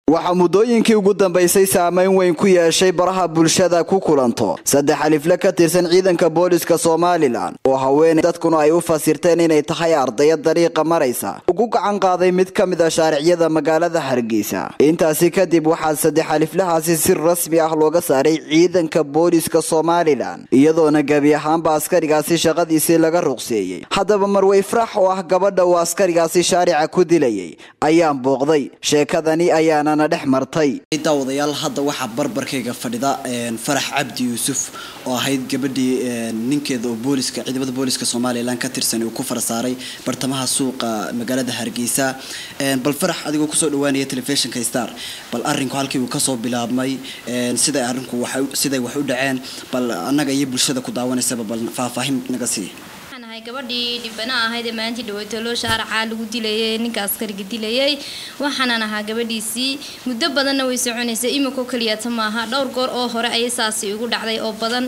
waxaa muddooyinkii ugu dambaysay saameyn weyn ku yeeshay baraha bulshada ku kulanto saddex alifle ka tirsan ciidanka booliska somalilan oo haweeney dadkuna ay u fasirteen inay tahay ardaya dariiqa maraysa ugu gacan qaaday mid ka mid a shaariciyada magaalada hargeysa intaasi kadib waxaa saddex aliflahaasi si rasmi ah looga saaray ciidanka booliska somalilan iyadoona gebi ahaanba askarigaasi shaqadiisii laga ruqseeyey haddaba marwey farax oo ah gabadha uu askarigaasi shaarica ku dilayay ayaan booqday sheekadani ayaana dhex martay daawadayaal hadda waxaa barbarkayga fadhida farax cabdi yuusuf oo ahayd gabadhii ninkeeda oo booliska ciidamada booliska somalilan ka tirsan uu ku farasaaray bartamaha suuqa magaalada hargeysa bal farax adigoo kusoo dhawaanaya telefishinka star bal arinku halkii uu kasoo bilaabmay siday arinku siday wax u dhaceen bal annaga iyo bulshada ku daawanaysaba bal faahfaahin naga sii gabadhii dhibana ahayd ee maalintii dhaweytalo shaaracaa lagu dilayay ninka askariga dilayay waxaanan ahaa gabadhiisii muddo badanna way soconaysay imikoo keliyata maaha dhowr goor oo hore ayay saasi igu dhacday oo badan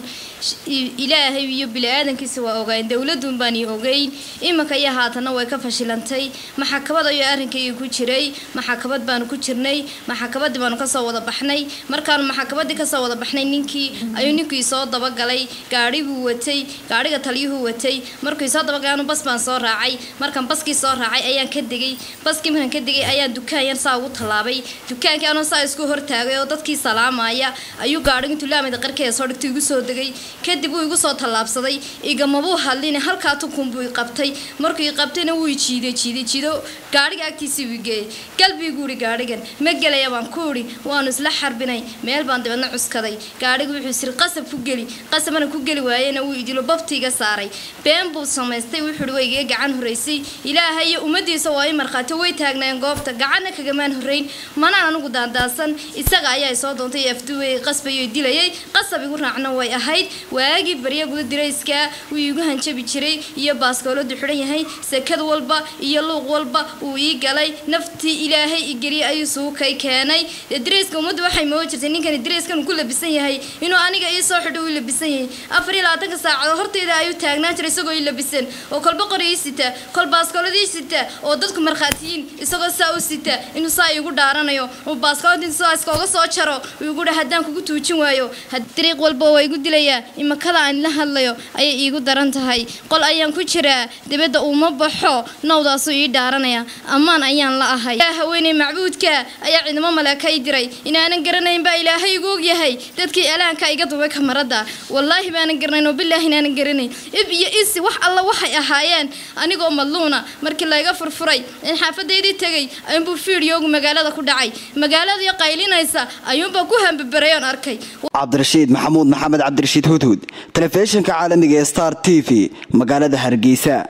ilaahay iyo bili-aadankiisa waa ogayn dowladun baan ii ogeyn imika iyo haatanna way ka fashilantay maxakabad ayuu arrinkayga ku jiray maxakabad baanu ku jirnay maxakabadii baanu kasoo wada baxnay markaanu maxakabadii kasoo wada baxnay ninkii ayuu ninkii soo dabagalay gaadhibuu watay gaadhiga taliyuhuu watay markuu soo dabagaanu bas baan soo raacay markaan baskii soo raacay ayaan ka degay baskii markaan ka degay ayaan dukaan yar saa ugu tallaabay dukaankii anoo saa isku hortaagay oo dadkii salaamaya ayuu gaadhigu intuu laamida qarkeeda soo dhigtay igu soo degay kadib wuu igu soo tallaabsaday igamabuu hadlin halkaa tukunbuu iqabtay markuu iqabtayna wuu jiiday jiiday jiido gaadhiga agtiisii wuu geeyay galbiguu ihi gaadhigan ma gelaya baan ku idhi waanu isla xarbinay meel baan dibadna cuskaday gaadhigu wuxuu siri qasab ku geli qasabana ku geli waayena wuu idilo babtiiga saaray been buu samaystay wuxuuhi way iga gacan horeysay ilaahay iyo ummadiisa waa i markhaati way taagnaayeen goobta gacanna kagamaan horeyn manaan anugu daandaasan isaga ayaa soo doontay afduwey qasbayo dilayay qasab igu raacna way ahayd waagii barya guda dirayskaa wuu iigu hanjabi jiray iyo baaskooladu xidhan yahay sekad walba iyo luuq walba uu ii galay naftii ilaahay igeliyay ayuu suukay keenay dirayska ummaddu waxay moo jirtay ninkani dirayskan ku labisan yahay inuu aniga ii soo xidho uu labisan yahay afar iyo labaatanka saacadood horteyda ayuu taagnaan jiray isagoo ii labisan oo kolba qorii sita kol baaskooladii sita oo dadku markhaatiyiin isagoo saa u sita inuu saa iigu dhaaranayo uu baaskooladii saa iskooga soo jaro igu dha haddaan kugu tuujin waayo dariiq walba waa igu dilayaa imakada aan la hadlayo ayay iigu daran tahay qol ayaan ku jiraa dibadda uuma baxo nawdaasuu ii dhaaranaya ammaan ayaan la ahay haweeney macbuudka ayaa ciidamo maleeka i diray inaanan garanayn baa ilaahay igu ogyahay dadkii alaanka iga dubay kamarada wallaahi baanan garanayn oo bilaahi inaanan garanayn ib iyo isi wax alla waxay ahaayeen anigoo madluuna markii layga furfuray in xaafadaydii tegay ayuunbuu fiidiyoogu magaalada ku dhacay magaaladii qaylinaysa ayuunbaa ku hambabarayoon arkay cabdirashiid maxamuud maxamed cabdirashiid hudhud telefishinka caalamiga ee star t v magaalada hargeysa